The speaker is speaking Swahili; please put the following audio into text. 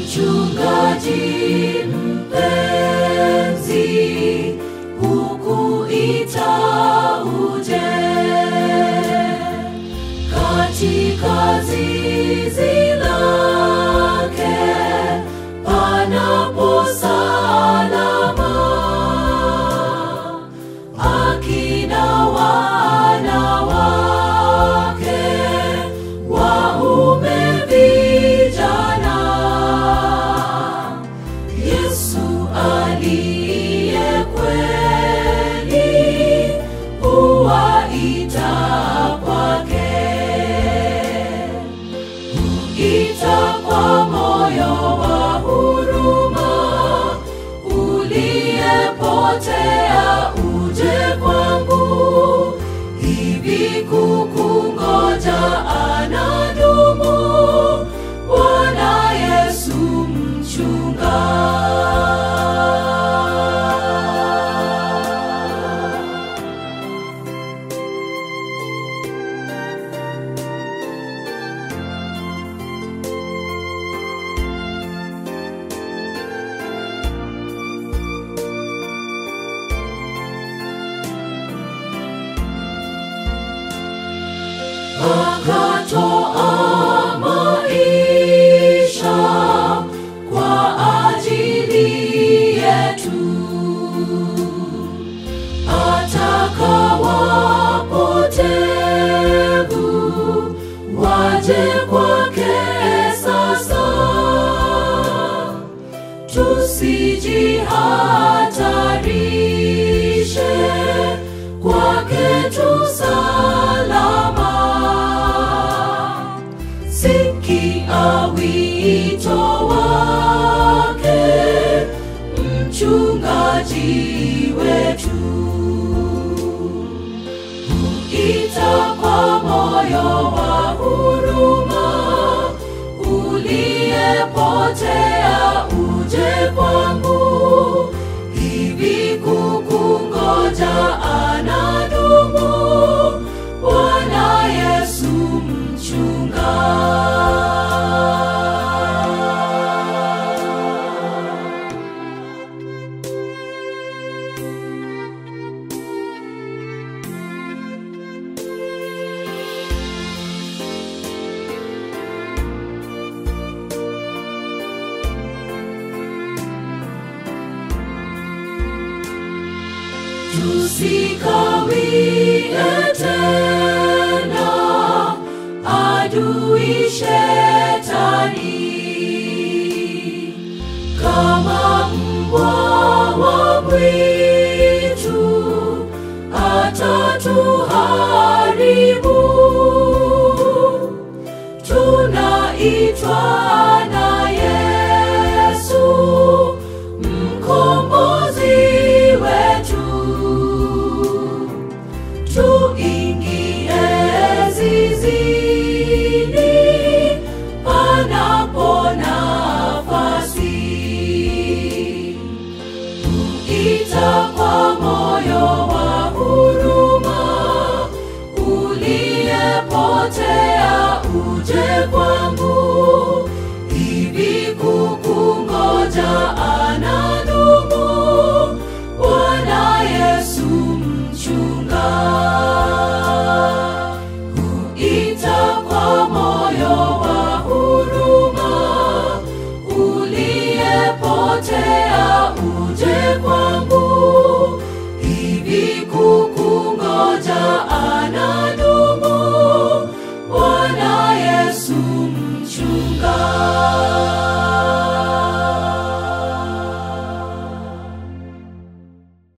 Mchungaji mpenzi, hukuita uje katika zizi lake panapo salama, akina wanawake waume vijana, Yesu aliye kweli huwaita kwake ita kwa moyo wa huruma, uliyepotea uje kwangu, hivi kukungoja anadumu Bwana Yesu mchunga. akatoa maisha kwa ajili yetu, ataka wapotevu waje kwake sasa, tusijihatarishe kwake tu salama. Sikia wito wake, mchungaji wetu, huita kwa moyo wa huruma, uliyepotea uje kwangu, hivi kukungoja anadumu Bwana Yesu mchunga. Tusikawie tena adui shetani, kama mbwa wa mwitu atatuharibu. Tunaitwa